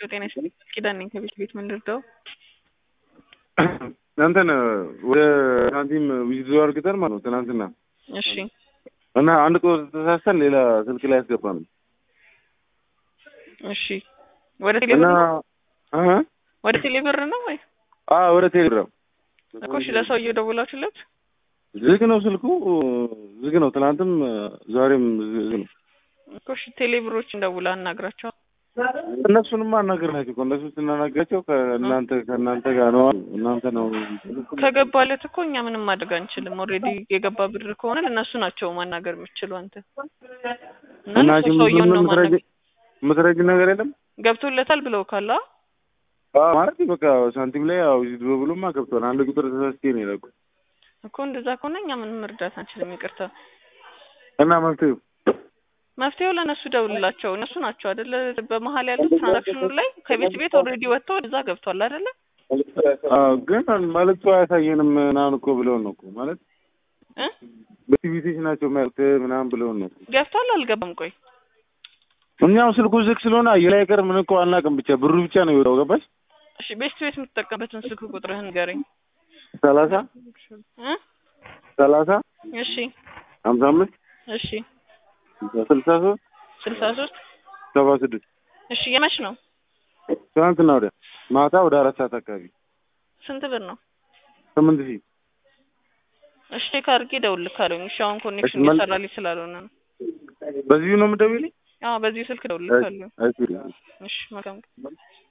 ጤና ይስጥልኝ ኪዳን ነኝ ከቤት ቤት ምን ልርዳው? እንትን ወደ ሳንቲም ዊዝድሮ አድርገን ማለት ነው ትናንትና እሺ እና አንድ ቁጥር ተሳስተን ሌላ ስልክ ላይ ያስገባን እሺ ወደ ቴሌብር እና ነው አሀ ወደ ቴሌብር ነው ወይ አ ወደ ቴሌግራም እኮ እሺ ለሰውየው ደውላችሁለት ዝግ ነው ስልኩ ዝግ ነው። ትናንትም ዛሬም ዝግ ነው። እኮ እሺ ቴሌብሮችን ደውላ አናግራቸው እነሱንም አናገርናቸው እኮ እነሱ ስናናግራቸው ከእናንተ ከእናንተ ጋር ነው እናንተ ነው ከገባለት እኮ እኛ ምንም ማድረግ አንችልም። ኦልሬዲ የገባ ብር ከሆነ ለእነሱ ናቸው ማናገር የምችሉ አንተ እና እና እነሱ ሰውየውን ነው ማናገር ምትረጅ ነገር የለም ገብቶለታል ብለው ካላ አዎ፣ ማለት በቃ ሳንቲም ላይ ያው ዊዝድሮ ብሎማ ገብቷል። አንድ ቁጥር ተሳስቼ ነው የላኩ እኮ እንደዛ ከሆነ እኛ ምንም መርዳት አንችልም። ይቅርታ እና መፍትሄው መፍትሄው ለእነሱ ደውልላቸው። እነሱ ናቸው አይደለ በመሀል ያሉት ትራንዛክሽኑ ላይ ከቤት ቤት ኦልሬዲ ወጥቶ እዛ ገብቷል አይደለ? አዎ፣ ግን መልዕክቱ አያሳየንም ምናምን እኮ ብለውን ነው እኮ ማለት እ በቲቪቴሽ ናቸው መልዕክት ምናምን ብለውን ነው። ገብቷል አልገባም? ቆይ እኛው ስልኩ ዝግ ስለሆነ አየር ላይ ቀር ምን እኮ አናውቅም። ብቻ ብሩ ብቻ ነው የወጣው። ገባሽ? እሺ ቤት ቤት የምትጠቀምበትን ስልክ ቁጥርህን ንገረኝ ሰላሳ እ ሰላሳ እሺ ሀምሳ አምስት እሺ ስልሳ ሶስት ስልሳ ሶስት ሰባ ስድስት እሺ የመች ነው? ትናንትና ወዲያ ማታ ወደ አራት ሰዓት አካባቢ ስንት ብር ነው? ስምንት ሺህ እሺ ቼክ አድርጌ እደውልልሃለሁ። እሺ አሁን ኮኔክሽን እሺ፣ መልስ- እየሰራልኝ ስላልሆነ ነው። በዚሁ ነው የምትደውይልኝ? አዎ በዚህ ስልክ እደውልልሃለሁ። እሺ፣ እሺ። እሺ መልካም